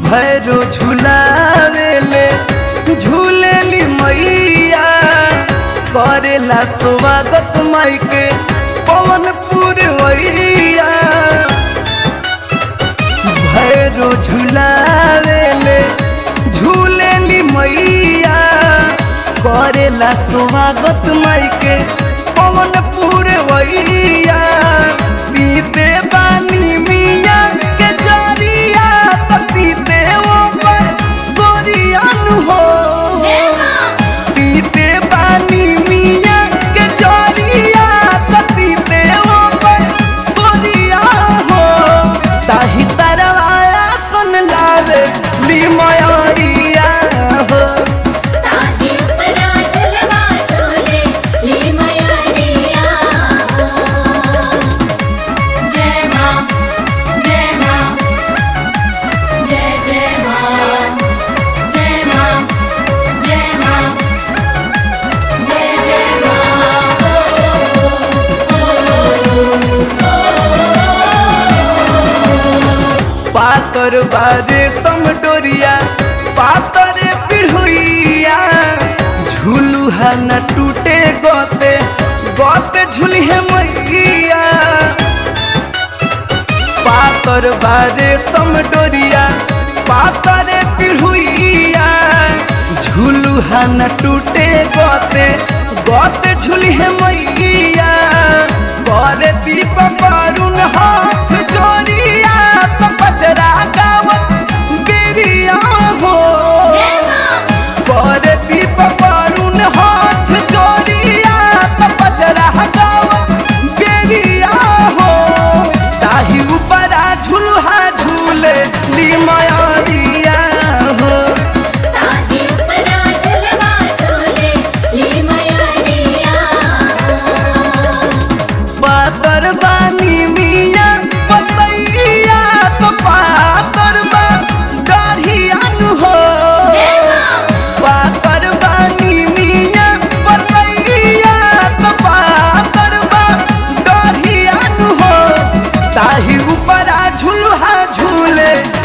भैरो झुलावेले झूलेली मैया करेला स्वागत माई के पवन पुरवैया भैरो झुलावेले झूलेली मैया करेला स्वागत माई के पवन पुरवैया पीते बानी मिया के जरिया त पीते वो पर सोरियन हो पीते बानी मिया के जरिया त पीते वो पर सोरिया हो ताही तरवाया सुन लावे ली मयरिया हो ताही उपरा झुलवा झूले ली मयरिया जय मां जय मां जय जय मां जय मां जय मां जय जय मां पातर बारे समडोरिया पातर पिढ़ुइया झूलू है न टूटे गोते गोते झूली है मैया पातर बारे समडोरिया पातर पिढ़ुइया झूलू है न टूटे गोते गोते झूली है मैया करे दीप पारुन हाथ जोरिया तो पचरा गावत बेरिया हो जय मां करे दीप पारुन हाथ जोरिया तो पचरा गावत बेरिया हो ताही ऊपरा झुलहा झूले ली मयरिया हो ताही उपरा झुलवा झूले ली मयरिया पातर बानी मिया पतैया तो पातर बा डरियान हो जय मां पातर बानी मिया पतैया तो पातर बा डरियान हो ताही ऊपरा झुलहा झूले